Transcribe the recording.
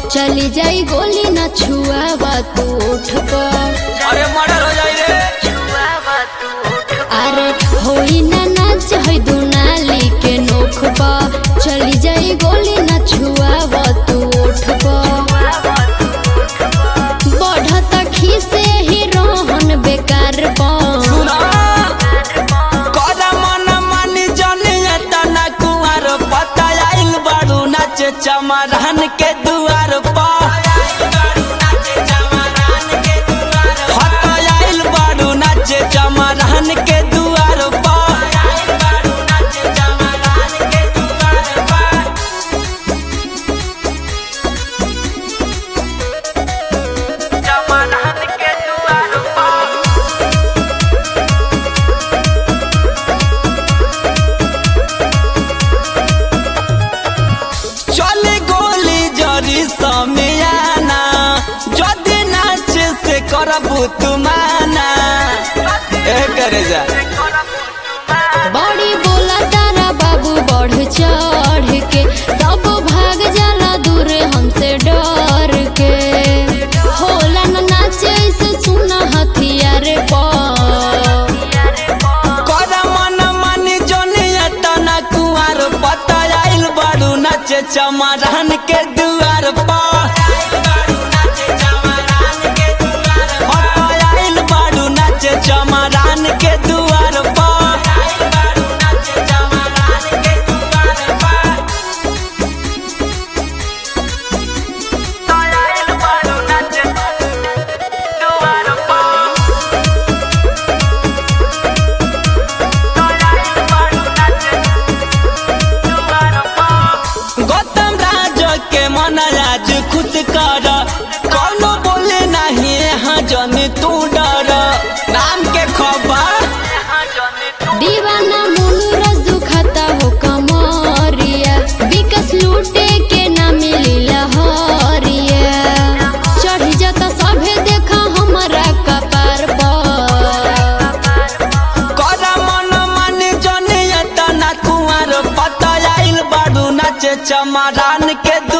चली जाई गोली न छुआवा तू उठ पर अरे मर्डर हो जाई रे अरे होई ना नाच है दुनाली के नोख पर चली जाई गोली न छुआवा तू उठ पर बढ़ता खीसे ही रोहन बेकार पर सुना कदा मन मानी जाने तना कुंवर पता आइल बाड़ू नाचे चमरान के दुआर पर हत आइल बाड़ू नाचे चमरान के दुआर पर चले गोली जरी समियाना जदि नाच से करबू तुमाना ए करे जा बड़ी बोला तारा बाबू बढ़ चढ़ के सब भाग जाला दूर हमसे डर के होला न नाचे ऐसे सुना हथियार पर कर मन मानी जोनिया तना कुंवर पता आइल बाड़ू नाचे चमरान के दुआर पर आइल बाड़ू नाचे चमरान के दुआर पर गौतम राज के मन आज खुश कर कौनो बोले नहीं यहाँ जन तू डर नाम के खबर दीवाना मुनु रस दुखाता हो कमरिया विकस लूटे के ना मिली लहरिया चढ़ी जाता सभे देखा हमारा कपार पर कर मन मन जन तना कुंवर पता आइल बाड़ू नाचे चमरान के